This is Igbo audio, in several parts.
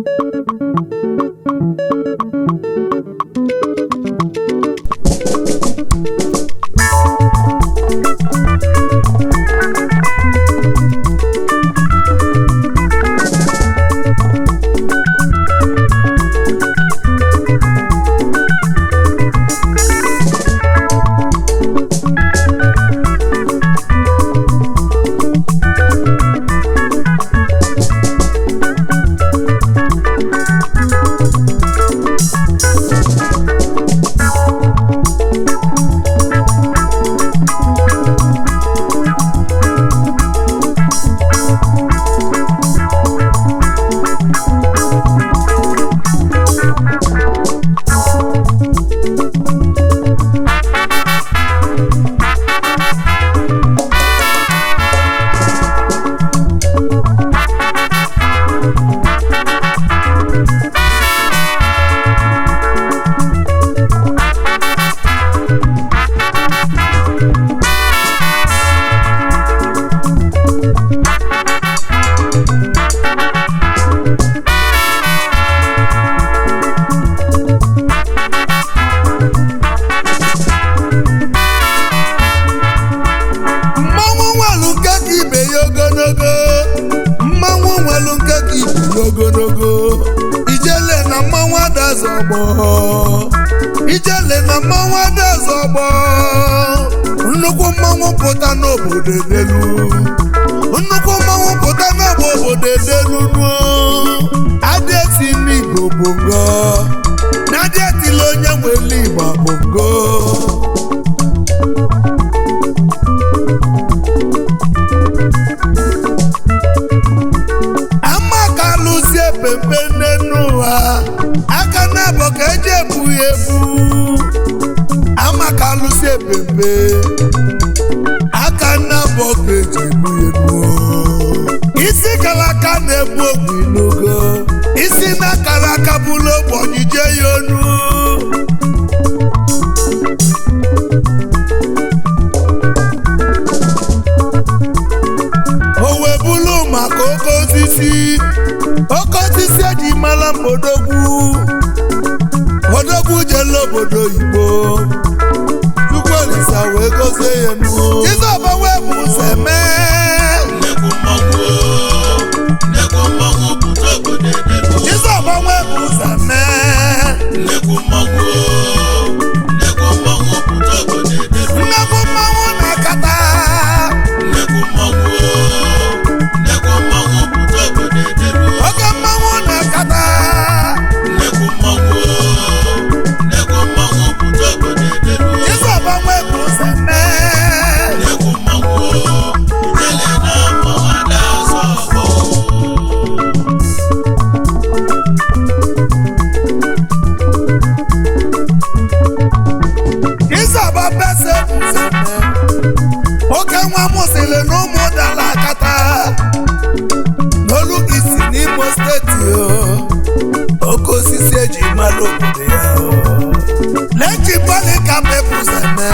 mmanwụ nwelu nke ka ibe ya ogologo mmanwụ nwelu nke ka ibe ya ogologo ijele na mmanwụ adazi ọgbọ ijele na mmanwụ adazi ọgbọ nnukwu mmanwụ pụta n'obodo edelu nnukwu mmanwụ pụta n'ọgba obodo edelu nuo adịeti n'igbo bongo na adịetila onye nwere igbo bongo ama ka alụzie pepe n'enu ụwa aka na-abọ ka eji ebu ya ebu ama ka alụzie pepe aka na-abọ ka eji ebu ya ebu isi kara aka na-ebu ogwu inugo isi na-akara aka bụlụ ogbe onyije ya onu o wee bụrụ maka oke osisi oke osisi eji mara odogwu odogwu jele obodo oyibo chukwu olisa wee gozie ya nuo jizọba wee bụ ụzọ mee nnekwu mmanwụ o, nnekwu mmanwụ pụta obodo edelu jizọba wee bụ ụzọ mee nnekwu mmanwụ o, nnekwu mmanwụ pụta obodo edelu nnekwu mmanwụ na-akata nnekwu mmanwụ o, nnekwu mmanwụ pụta obodo edelu oke mmanwụ na-akata nnekwu mmanwụ o, nnekwu mmanwụ pụta obodo edelu jizọba wee bụ ụzọ mee nnekwu mmanwụ o, ijele na mmanwụ ada azọ ọgbọ Ịzọba bese bụ ụzọ mee. oke nwa mụsịrị na ụmụ dara akata n'olu isi n'imo steeti o oke osisi eji mara obodo ya o. leji bọlị ka mbepụ ụzọ mee.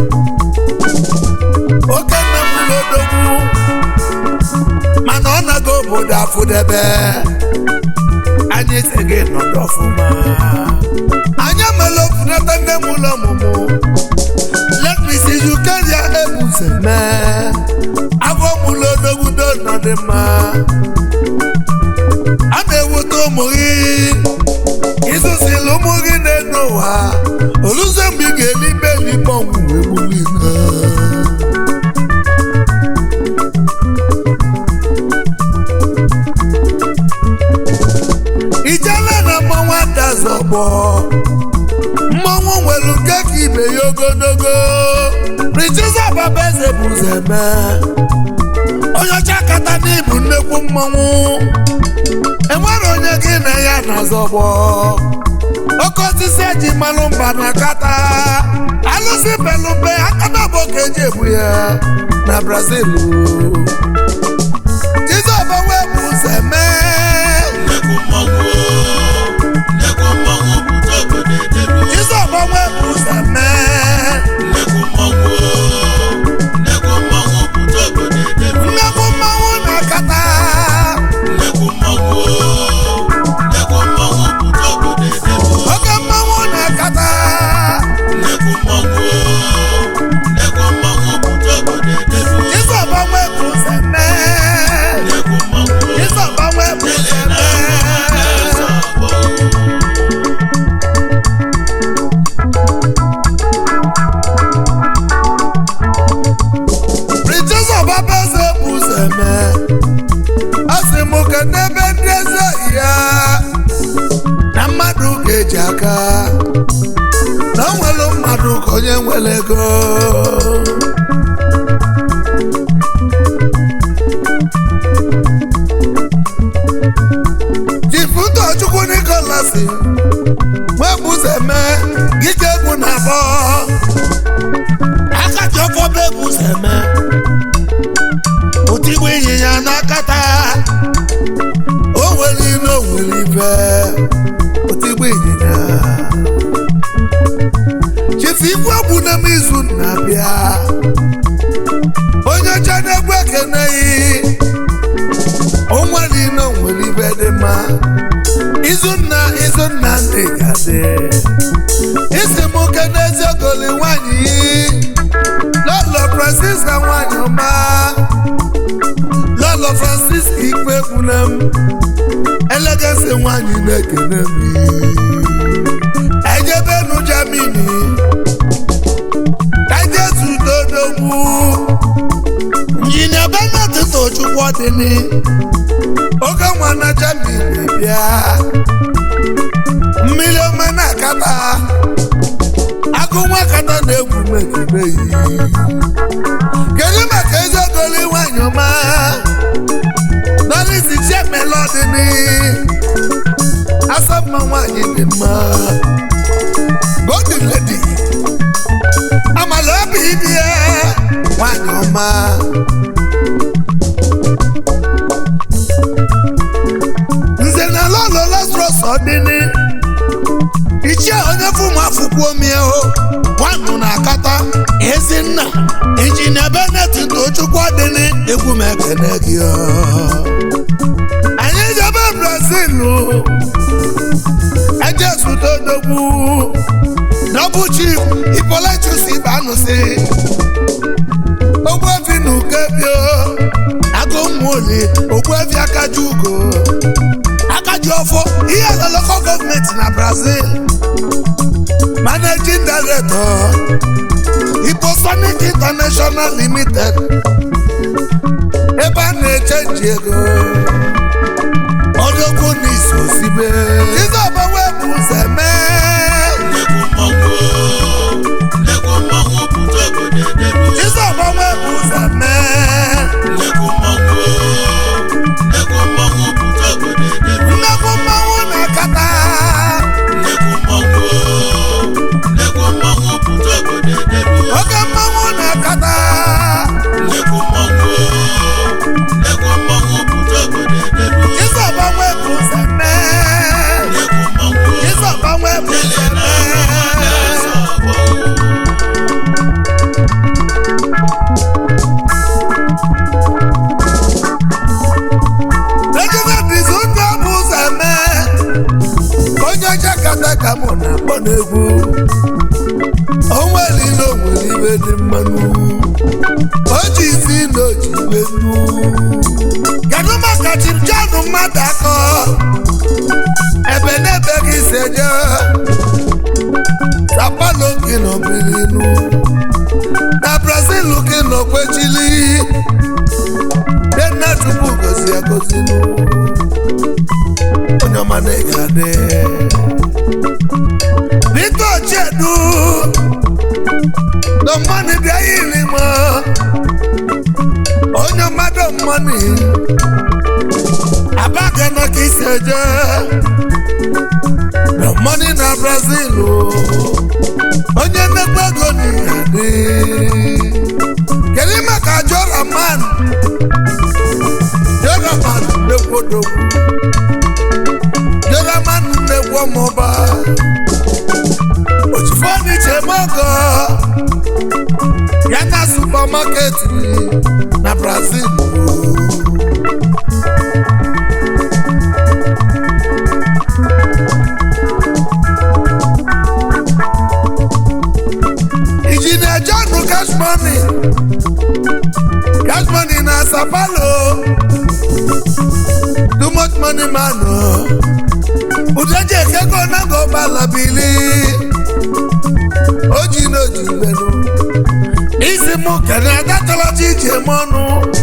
oke nna m lodogwu mana ọ nago obodo afụdebe anyị teghị nọdụ ọfụma anyị emela ofunata nne m ụlọ ọmụmụ let me see you carry ebuze mee afọ mụlụ odogwudo nọdị mma a na-ewute ụmụ gị ịzụzila ụmụ gị na-eno ụwa oluze mgbe ị ga-elibe elikpe ọnwụ wee gbuli ijele na mmanwụ adazọgbọ mmanwụ nwere nke ka ibe ya ogologo richiza babeze bụ ụzọ eme onye ọcha kata n'ibu nnekwu mmanwụ enwere onye gị na ya na-azọgbọ oke osisi eji mmanụ mba na kata alụsị belumbe akadabụ ka eji ebu ya na brazil jizọba wee bụ ụzọ eme nnekwu mmanwụ o, nnekwu mmanwụ pụta obodo edelu jizọba wee bụ ụzọ mee nnekwu mmanwụ o, nnekwu mmanwụ pụta obodo edelu nnekwu mmanwụ na-akata nnekwu mmanwụ o, aka na o nwere mmadụ ka onye nwere ego chifutochukwu nikolas nwebuzeme ike egwu na abọ aka ji ọfọ bụ ebuzeme otigbu ịnyịnya n'akata o nwere ime o nwere ibe otigbu ịnyịnya chifu igwe egwu na m izu na-abịa onye ọcha na-egwu ekeneghị o nwere ime o nwere ibe dị mma izunna izunna ndị gadị isi m oke n'eziogoli nwanyị lọlọ francis na nwanyị ọma lọlọ francis ikpe egbuna m elegasi nwanyị na-ekene m ejebenu jamini kajezu dodogwu injinia benat tochukwu ọdịni oge nwa na jamini bịa mmiri ọma na-akata agụ nwa kata na-egwu megideyi kedu maka eziogoli nwanyị ọma nọrịsi chiemelodini asọmma nwanyị dị mma golden lady amala obi dị ya nwanyị ọma nze na lọlọ lazarus ọdịni ichie onye fụmụ afụkwuo mie o nwanụ na-akata ezinna injinia benet tochukwu ọdịni egwu m ekene gị o. anyị jebe brazil ejesudodogwu nọbụ chief ipolitus ibanụsi ogbuefi na ukebio agụmụoli ogbuefi akaji ugo akaji ọfọ ihe na local gọọmenti na brazil managing director iposonic international limited ebe a na-echenji ego ọdọkwu na iso sibe izọbawe bụ ụzọ mee Nnekwu mmọnwụ nnekwu mmọnwụ pụta obodo edebe izọbawe bụ ụzọ mee nnekwu mmọnwụ nnekwu mmọnwụ pụta obodo edebe nnekwu mmanwụ na-akata nnekwu mmọnwụ nnekwu mmọnwụ pụta obodo edebe oke mmanwụ na-akata nnekwu mmọnwụ nnekwu mmọnwụ pụta obodo edebe izọbawe bụ ụzọ mee nnekwu mmọnwụ izọbawe bụ ụzọ ele na-agba mee na-asa ọgbọ ejide dizu ndị ọ bụ ụzọ mee onye ọcha kata ka mụ na-akpọ n'egwu onwere ile onwere ibe dị mmanụ o ji isi na o ji ibe nnu kedu maka chipjanụ mmadụ akọ ebe n'ebe gị si eje sapalo gị nọ birinu na brazil gị nọ kwechili denna chukwu gozi agozinu onye ọma na-ege adị biko chedu dọmmanị bịa yiri m onye mmadụ mmanị abaga na ka isi eje dọmmanị na brazil onye nnekwu ego n'ihe adị kedu maka joraman joraman nnekwu odogwu joraman nnekwu ọmụba ochifoniche mogo ya na supermarket na brazil injinia john cash money cash money na sapalo too much money man o udeji ekego nago balabili oji n'oji ibenu isi mụ kene adatọlọchi iji eme ọnụ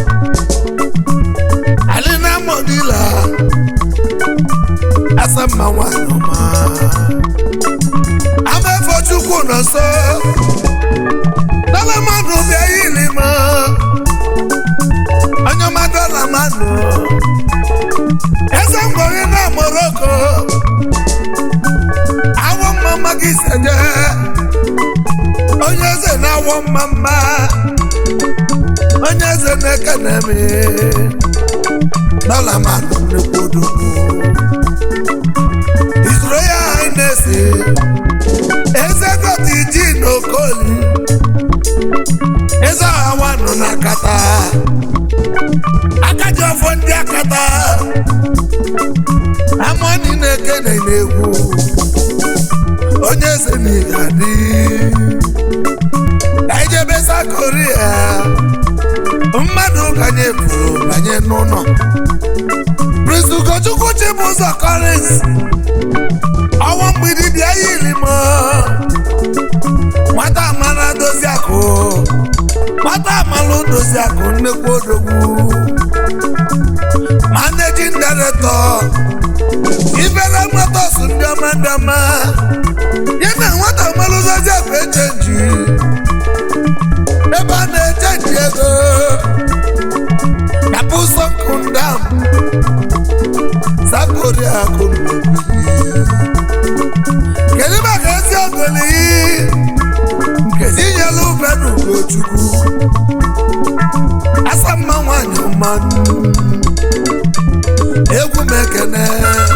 alina modila asamma nwanyị ọma nso dọla mmadụ bịa yili m onye ọma dọla mmadụ eze ngwori na moroko awọ mma mma gị seje onye eze na-awọ mma mma onye eze na-ekene m dọla mmadụ nnukwu odogwu His Royal Highness eze dọtị ji n'okoli eze ọhawa nọ n'akata aka ji ọfọ ndị akata amoni na-ekene n'egwu onye eze n'iga dị ka ijebe sa koria mmadụ kanye pụrụ banye n'ụlọ Prince Ugochukwu Chibụzọ Collins ọnwa mgbidi bịa yiri m nwata amara dozi akụ nwata amalụ dozi akụ nnekwu odogwu managing director ibere motors ndị ọma ndị ọma ya na nwata amalụ dozi akụ echenji ebe a na-echenji ego na pụsọ nkụndam sakori akụ kedu maka ezi ogoli nkezi nyelu ube n'ugochukwu asa mma nwanyị mmanụ egwu m ekene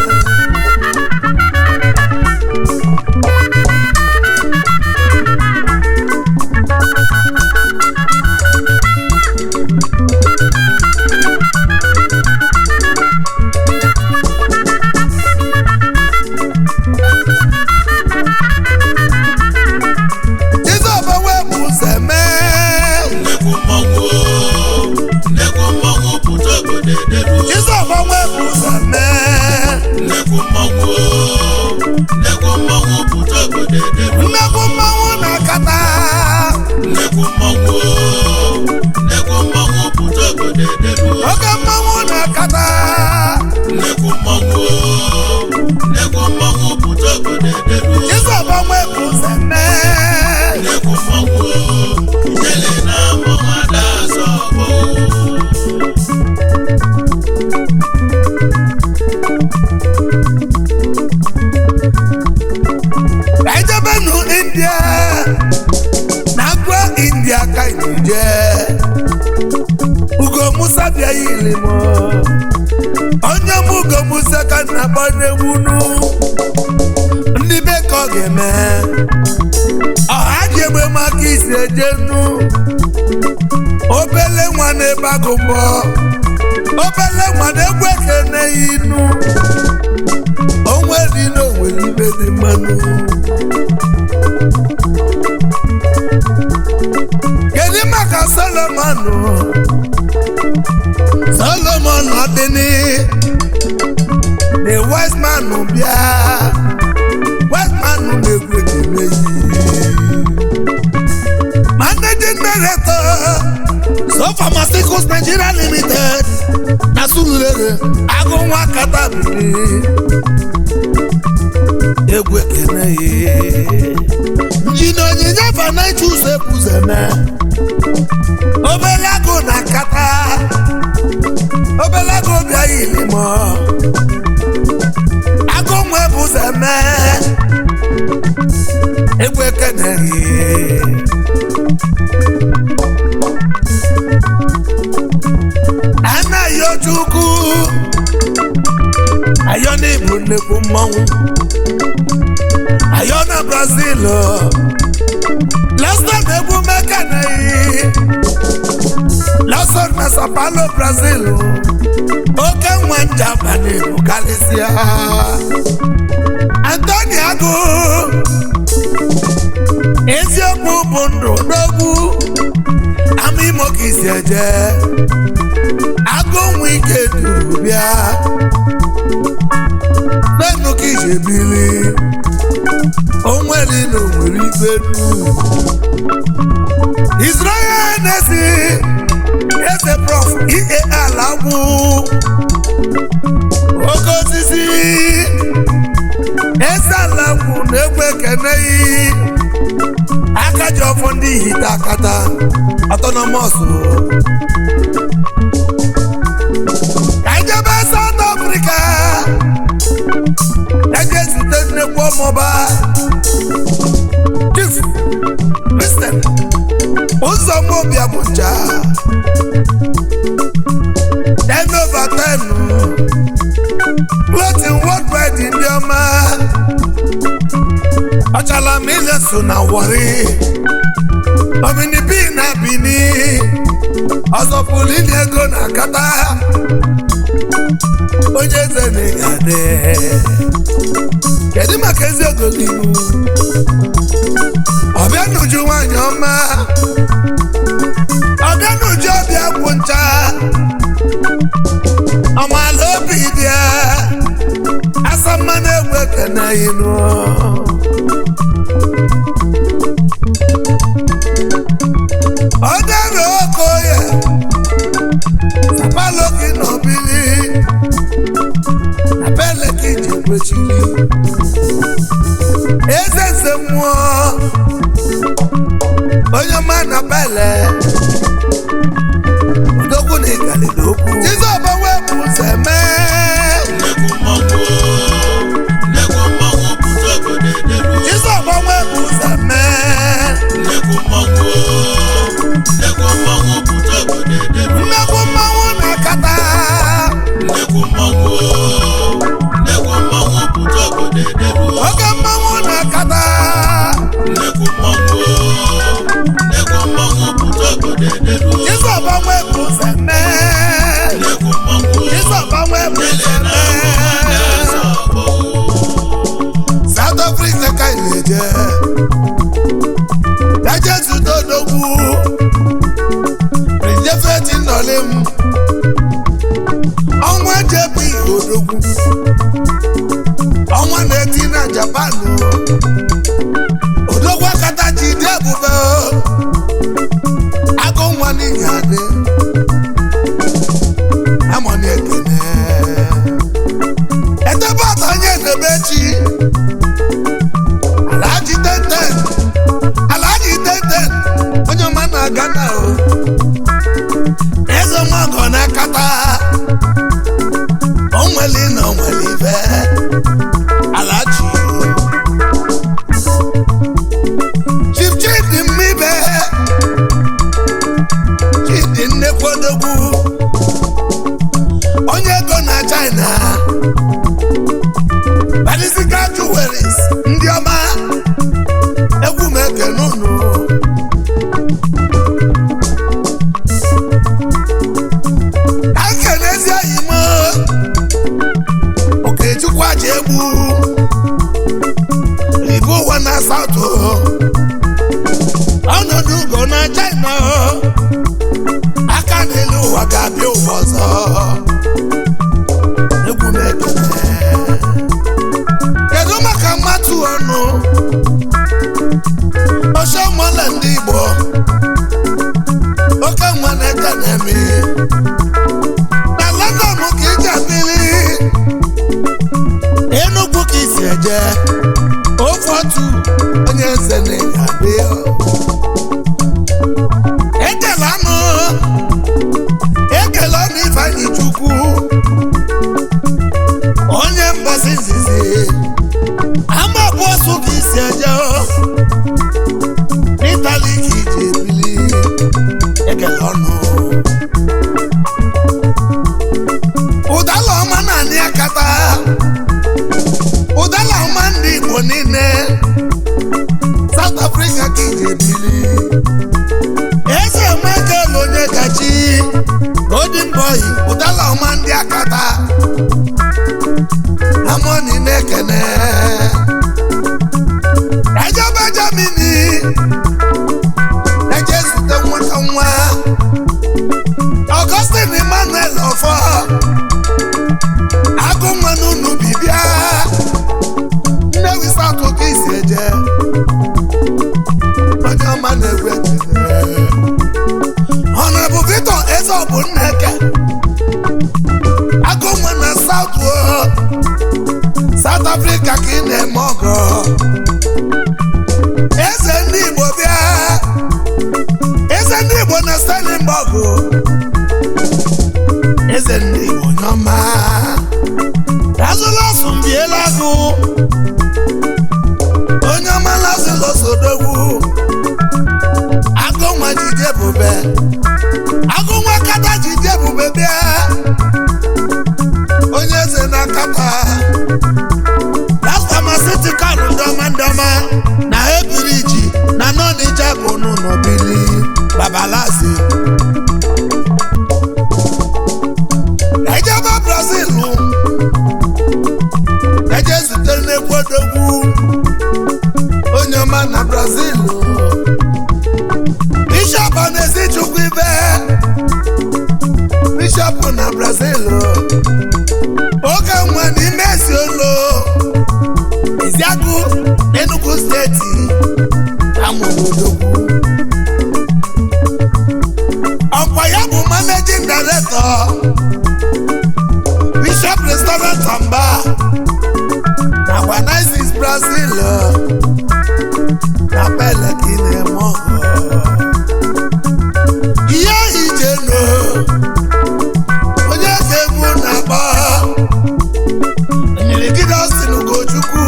Jizọs wee bụ ụzọ mee nnekwu mmọnwụ o, nnekwu mmọnwụ pụta obodo edelu Jizọs wee bụ ụzọ mee nnekwu mmọnwụ o, nnekwu mmọnwụ pụta obodo edelu nnekwu mmanwụ na-akata nnekwu mmọnwụ o, nnekwu mmọnwụ pụta obodo edelu oke mmanwụ na-akata nnekwu mmọnwụ o, nnekwu mmọnwụ pụta obodo edelu Jizọs wee bụ ụzọ mee nnekwu mmọnwụ o, ijele na mmọnwụ ada azọ ọgbọ ka ijebenu india na agwa india ka anyị je ugo musa bịa yiri m onye m ugo musa ka m na-akpọ n'egwunu ndị be ka ọ ga-eme ọha ji egbe maka isi ejenu obele nwa na-ebe agụmbọ obele nwa na-egwu ekene ya inu onwe dị n'onwere ibe dị mmanụ kedu maka solomon solomon ọdịni the wise man bịa wise man na-egwu ekele yi managing director so pharmaceuticals nigeria limited na sululere agụ nwa katabiri egwu ekene ye njina onyinye fanaịchi ụzọ ekwuzeme obele agụ na nkata obele agụ bịa ilimo agụ nwe bụzeme egwu ekene ye anaghị ojukwu ayọ n'ịbụ nnekwu mmọnwụ ayọ na brazil lọsọ na-egwu mekaneyi lọsọ na sao paulo brazil oke nwa njabani bụ kalisia antoni agụ eziokwu bụ ndụ n'ogwu ama imo ka isi eje agụ nwa ike duru bịa n'enu ka iji ebili onwere na onwere ibe nu Israel na-esi eze prof ie ala gwụ oke osisi eze ala gwụ na-egwu ekeneghị aka ji ọfọ ndị ihite akata autonomous ka anyị jebe South Africa eje zute nnekwu ọmụba Chief Christian ụzọmobia bụ nja ten over ten clothing worldwide ndị ọma ọchala m ile so na wọrị omini bi na bini ọzọpụrụ ili ego na akata onye eze na-egade kedu maka ezi ogolimu ọbịa n'uju nwanyị ọma ọbịa n'uju ọbịa kwụ ncha ọmala obi dị ya asa mmanụ egwu ekene inu ọdẹrẹ oko yẹ sapaloki nọbili abẹ́lẹ̀ kejì kwechiri eze nze mmụọ onye ọma na bẹ́lẹ̀ odogwu na ịgalili okwu jizọba wepụ ụzọ mee nnekwu mmọnwụ nnekwu mmọnwụ pụta obodo ederu jizọba wepụ ụzọ mee nnekwu mmọnwụ nnekwu mmọnwụ pụta obodo ederu mmegbu mmanwụ na-akata nnekwu mmọnwụ nnekwu mmọnwụ pụta obodo ederu oge mmanwụ na-akata nnekwu mmọnwụ nnekwu mmọnwụ pụta obodo ederu jizọba wepụ ụzọ mee nnekwu mmọnwụ jizọba wepụ ụzọ ele na mmanwụ mee na-asa ọgbọ South Africa ka ị na-eje eje zute odogwu rijefeti nnọli m ọnwa jebi odogwu ọnwa na-eti na Japan odogwu akata ji dị ebube agụ nwa n'ihi adị amọni ekene edebe ọta onye edebe chi Alhaji tenten Alhaji tenten onye ọma na-aga na o eze mọgọ na-akata onweli na onweli ibe Alhaji Chief Chidi Mmibe Chidi Nnekwodogwu onye ego na China Balisica Jewelries ndị ọma egwu m ekene unu ka nkenezi oyi m Okechukwu aja egwu ibu ụwa na South ọnọdụ ugo na China aka n'elu ụwa ga-abịa ụwa ọzọ egwu m ekene kedu maka mmatụ ọnụ oche mọle ndị Igbo oke nwa na-eke na-eme na London ka iji adịrị Enugu ka isi eje ofe otu onye eze na-adị ekele anụ ekele ọnụ Ifeanyi Chukwu onye mgbasi izizi ama bụ ọsụ ka isi eje n'itali ka iji ebili ekele ọnụ ụdala ọma naanị akata ụdala ọma ndị Igbo niile South Africa ka iji ebili eze Michael onye gachi Golden Boy ụdala ọma ndị akata amoni na-ekene eje Benjamini eje zute nwata nwa Augustine Emmanuel ọfọ agụ nwa n'unu bibia Nnewi South ka isi eje onye ọma na-egwu ekele Honorable Victor Ezeobu Nneke agụ nwa na South o South Africa ka ị na-eme ọgọ eze eze ndị Igbo nyọma Lazarus mbiela agụ onye ọma Lazarus odogwu agụ nwa jide ebube agụ nwa kata jide ebube bịa onye eze na kata lastamacitikal ndọma ndọma na ebiriji na nọnija bụ n'ụlọbili babalazi ejebe brazil eje zutere n'ekwu odogwu onye ọma na brazil bishọp na-esi chukwu ibe bishọp na brazil oge nwa n'ime esi olo Iziagụ n'Enugu steeti amụodogwu ọkwa ya bụ managing director Bishop Restaurant and Bar na Guanazis Brazil na Peleki na-eme ọgọ ihe ijeno onye ga-egwu na-akpọ Nyirigide Austin Ugochukwu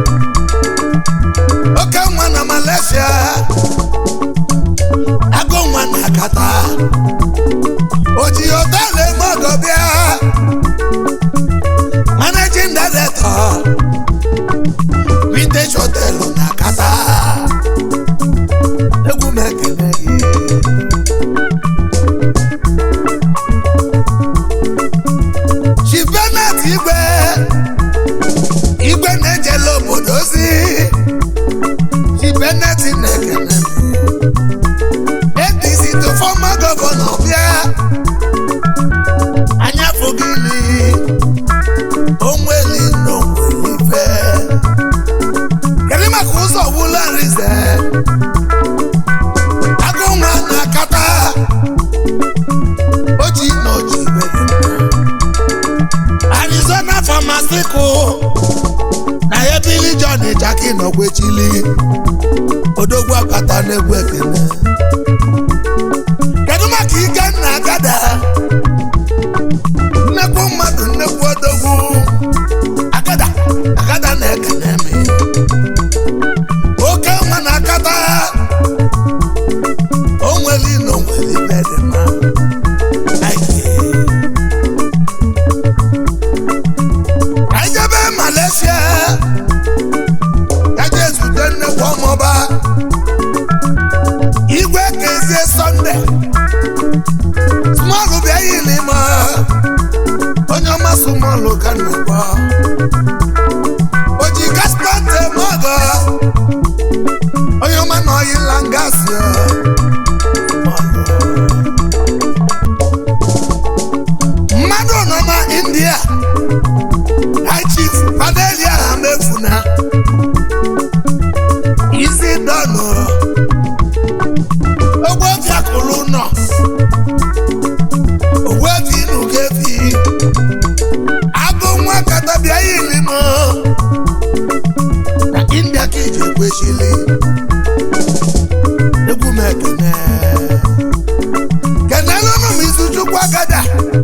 oke nwa na Malaysia agụ nwa na Kata o ji họteelụ eme ọgọ bịa managing director vintage họteelụ na Kata egwu m ekele gị Chief Bernard Igwe igwe na-ejela obodo ozi Chief Bernard na-ekene APC to former gọvanọ bịa anya fụgili onweli n'onwelife kedu maka ụzọ wula nrize agụ nwa na-akata oji na oji mere Arizona Pharmaceutical na ebili John Jaki nọkwechili odogwu akata n'egwu ekene kedu maka Ikenna Agada nnekwu mmadụ nnekwu odogwu Agada Agada na-ekene mi oke nwa na akata onweli na onweli bedema anyị jebe Malaysia ya je zute nnekwu ọmụba igwe kezie sọnde smọlụ bịa yili ma onye ọma smọlụ ka nnekwu o ji gaspate mọgọ onye ọma na ọyịla ngasị mmadụ nọ na India High Chief Adelia Hamefuna isi dọnụ ogbuefi akụlụ nọ ogbuefi nugefi agụ nwa katabịa yili m na India ka eji ekwechili egwu m ekene kenelụnụ m isi chukwu agada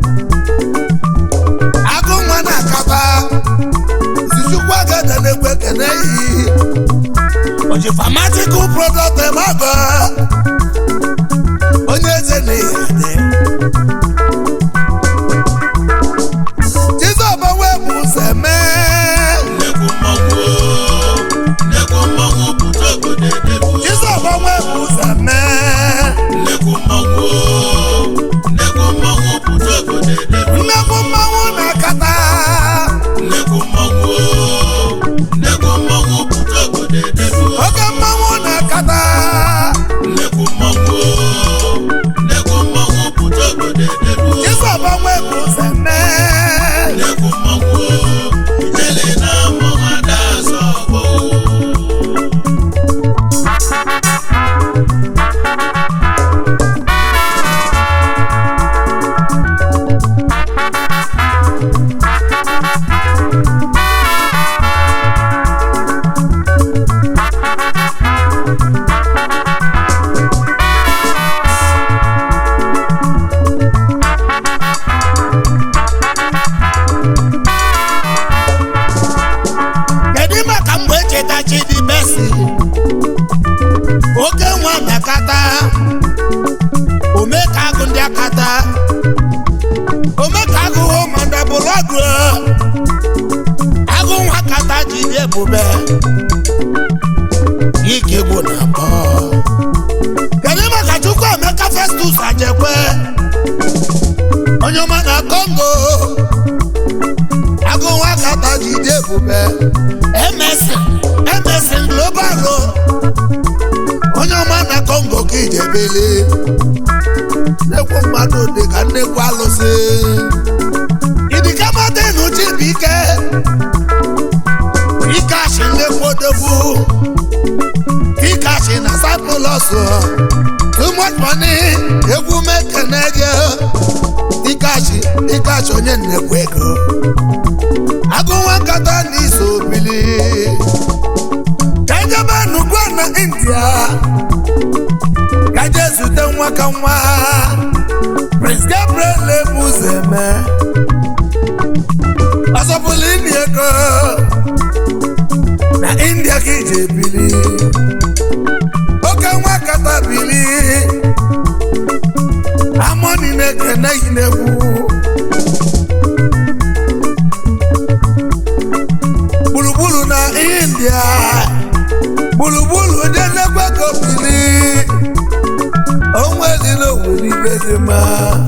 agụ nwa na-akaba izuchukwu agada na-egwu ekene yi oji famatical product emago onye eze na-eyade Chizọba wee bụ ụzọ mee nnekwu mmọnwụ o, nnekwu mmọnwụ pụta obodo edegbu Chizọba wee bụ ụzọ mee nnekwu mmọnwụ o, nnekwu mmọnwụ pụta obodo edegbu nnekwu mmanwụ na-akata nnekwu mmọnwụ o, nnekwu mmọnwụ pụta obodo edegbu oke mmanwụ na-akata nnekwu alụsị oke nwa na-akata ome ka agụ ndị akata ome ka agụ hụ mandabụlụ ọgụ agụ nwa kata ji dị ebube ike gbo na abọ kedu maka chukwu emeka festus ajekwe onye ọma na kongo agụ nwa kata ji dị ebube emesin emesin global o. onye ọma na kongo ka ijebele nnekwu mmadụ dị ka nnekwu alụsị idikamadenu chibike ikashi nnekwu odogwu ikashi na cyprus too much money egwu mekene gị ikashi ikashi onye nnekwu ego agụ nwa nkata na iso bili kajebe nugwu na india kaje zute nwa ka nwa prince gabriel ebuzeme ọsọpụlụ ini ego na india ka ije bili oke nwa kata bili amoni na-ekene yi n'egwu gburugburu na india gburugburu ndị nnekwu ego bili onwe dị n'owere ibe dị mma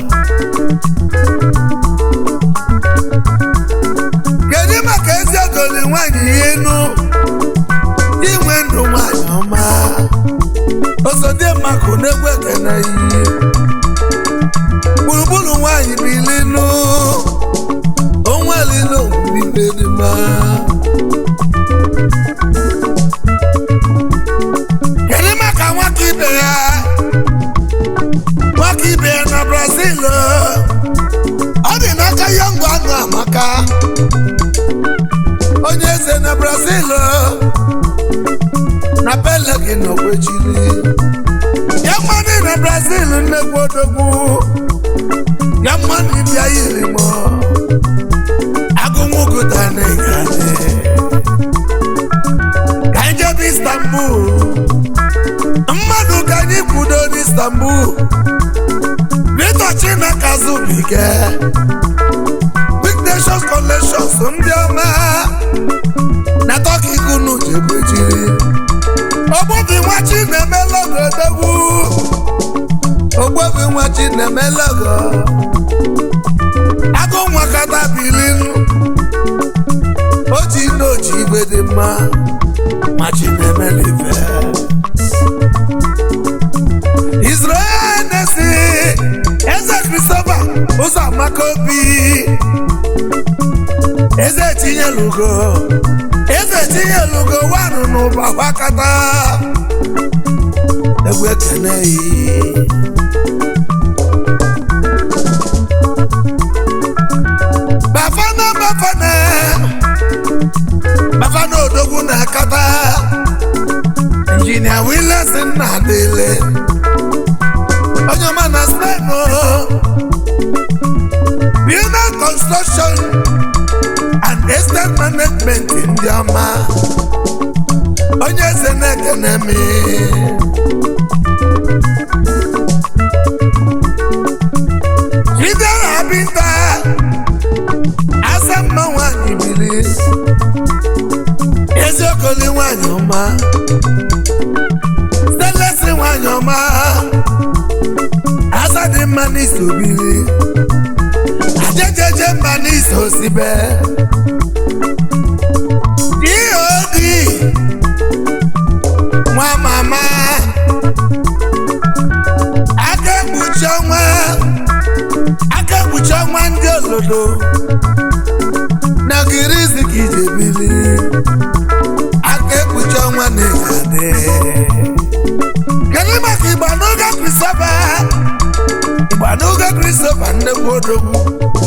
kedu maka ezi ogoli nwanyị ihe enu inwe ndụ nwanyị ọma osodimmakụ na-egwu ekene iyi gburugburu nwanyị bilinu onweli n'owere ibe dị mma kedu maka nwaka ibe ya nwaka ibe ya na brazil ọ dị n'aka yọngụ anụ amaka onye eze na brazil na pelegi na ogbechiri ya mmadụ na brazil nnekwu odogwu ya mmadụ bịa yiri m agụnwụgụta na ịgade ka anyị jebe istanbul mmadụ ka anyị kwudo n'istanbul Victor Chinaka Zubike Big Nations Collections ndị ọma na Turkey kunu jebejiri ogbobi nwa Chinemelago odogwu ogbobi nwa Chinemelago agụ nwa kata bilinu oji n'oji igwe dị mma ma Chinemelive Israel na-esi eze Christopher ụzọ amaka obi eze tinyelugo eze tinyelugo wanụ n'ụba gbakọta egwu ekene yi bafana bafana bafana odogwu na-akata injinia Wilson na-adịle onye ọma na steno Bina construction and estate management ndị ọma onye eze na-ekene m Chidera Binta asa mma nwanyị biri eziokoli nwanyị ọma stelesi nwanyị ọma asa dị mma n'iso biri ajejeje mba n'iso sibe dod nwa mama aka ekpuchi ọnwa aka ekpuchi ọnwa ndị olodo na girizi ka ije biri aka ekpuchi ọnwa na-egade kedu maka igba n'oge krisọba igba n'oge krisọba nnekwu odogwu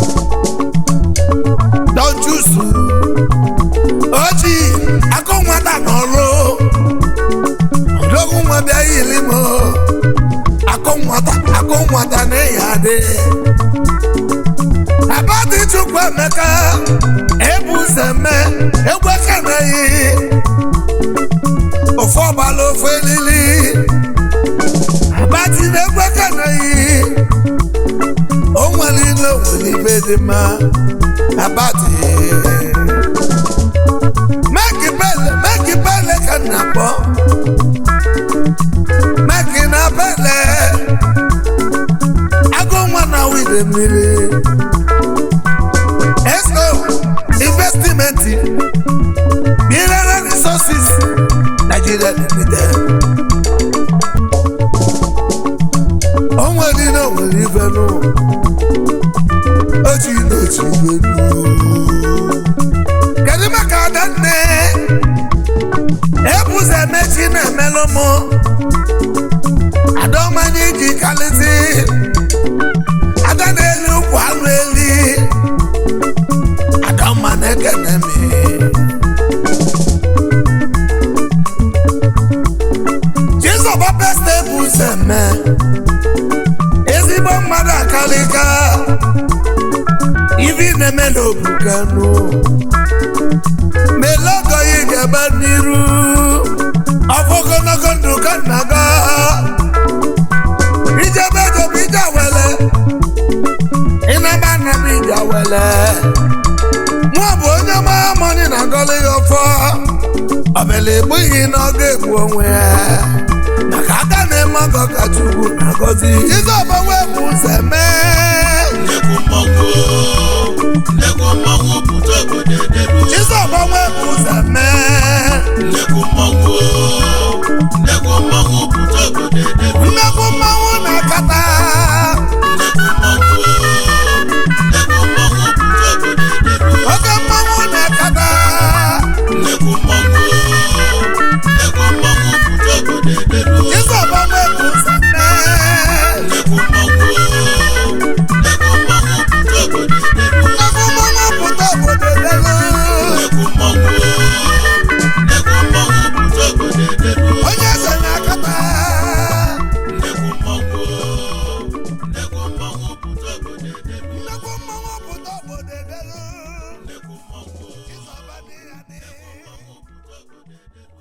dọjusu oji akụ nwata n'ọrụ odogwu nwa bịa yiri m akụ nwata akụ nwata na-eyi adị abadị chukwu emeka ebu ụzọ eme egwu ekeneghị dị mma abati meki bele meki bele ka m na-akpọ meki na bele agụ nwa na wide mmiri eso investimenti mineral resources nigeria limited o nwere na nwere ife nụ ochi na ochi ife nụ kedu maka adanne ebuze emechi na-emelụ mụ adaọmanya iji kalịsị ada na-eli ụkwụ alụ eli adaọma na-ekene m jizọba besta ebuze eme ezigbo mmadụ akalịka ivi na-eme n'obukanu melogo yi ga-ebe n'iru ọfọ ogologo ndụ ka nna ga ijebe ejebe ije wele ịnaba nna m ije wele mụ bụ onye mara mọni na agọlị ya ọfọ ọbịla egbughị na ọ ga-egbu onwe ya maka aka na-eme ọgọ ka chukwu na-agọzi jizọba wee bụ ụzọ mee nnekwu mmọnwụ nnekwu mmọnwụ pụta obodo edelu jizọba wee bụ ụzọ mee nnekwu mmọnwụ